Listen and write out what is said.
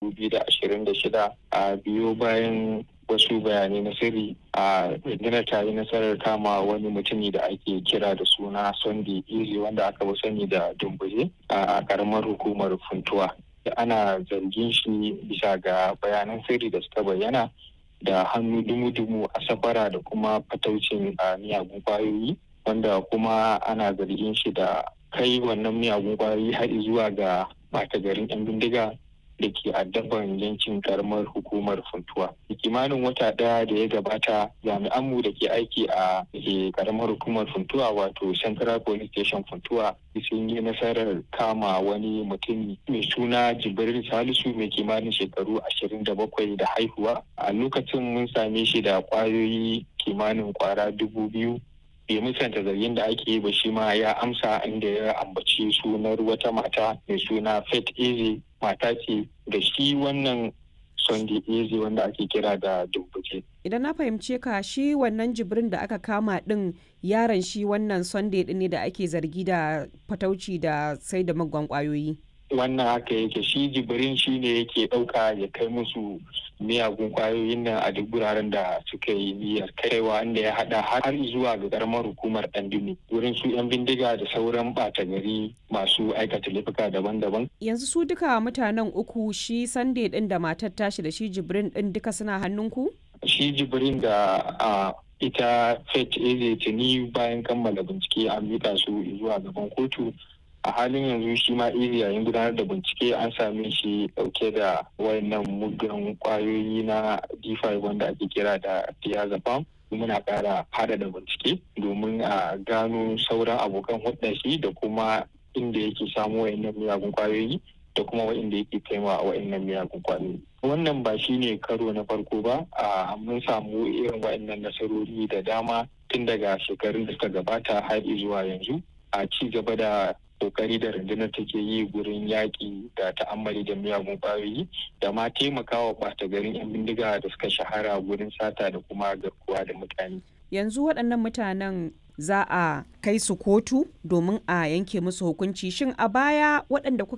2026 a biyo bayan wasu bayanai na sirri a rundunar ta yi nasarar kama wani mutumi da ake kira da suna sunday easy wanda aka fi sani da dumbuje a karamar hukumar funtuwa da ana zargin shi bisa ga bayanan sirri da suka bayyana da hannu dumu-dumu a safara da kuma fataucin miyagun kwayoyi wanda kuma ana zargin shi da kai wannan miyagun kwayoyi har zuwa ga ɓata garin 'yan bindiga da ke addaban yankin karamar hukumar funtuwa. kimanin wata ɗaya da ya gabata jami'anmu da ke aiki a karamar hukumar funtuwa wato central police station funtuwa sun yi nasarar kama wani mutum mai suna jibril salisu mai kimanin shekaru ashirin da bakwai da haihuwa a lokacin mun same shi da kwayoyi kimanin kwara dubu biyu bai musanta zargin da ake yi ba shi ma ya amsa inda ya ambaci sunar wata mata mai suna faith eze mata ce da shi wannan sunday eze wanda ake kira da dumbuce. idan na fahimce ka shi wannan jibrin da aka kama din yaron shi wannan sunday din ne da ake zargi da fatauci da sai da magwan kwayoyi wannan haka yake shi jibrin shi ne yake ɗauka ya kai musu miyagun kwayoyin nan a duk wuraren da suka yi niyyar kaiwa inda ya hada har zuwa ga karamar hukumar ɗandumi wurin su 'yan bindiga da sauran ɓata gari masu aikata laifuka daban-daban. yanzu su duka mutanen uku shi sunday din da matar tashi da shi jibrin din duka suna hannunku? shi jibrin da a ita fet eze tuni bayan kammala bincike an mika su zuwa gaban kotu a halin yanzu shi ma iri yayin gudanar da bincike an same shi dauke da wayannan muggan kwayoyi na d5 wanda ake kira da diazepam muna kara hada da bincike domin a gano sauran abokan hudda shi da kuma inda yake samu wayannan miyagun kwayoyi da kuma wa'inda yake kaiwa a wa'innan miyagun kwayoyi wannan ba shi ne karo na farko ba a mun samu irin wa'innan nasarori da dama tun daga shekarun da suka gabata har zuwa yanzu a ci gaba da kokari da rundunar take yi gurin yaƙi da ta'ammali da miyagun ƙwayoyi da ma taimakawa ɓata garin 'yan bindiga da suka shahara gurin sata da kuma garkuwa da mutane. Yanzu waɗannan mutanen za a kai su kotu domin a yanke musu hukunci shin a baya waɗanda kuka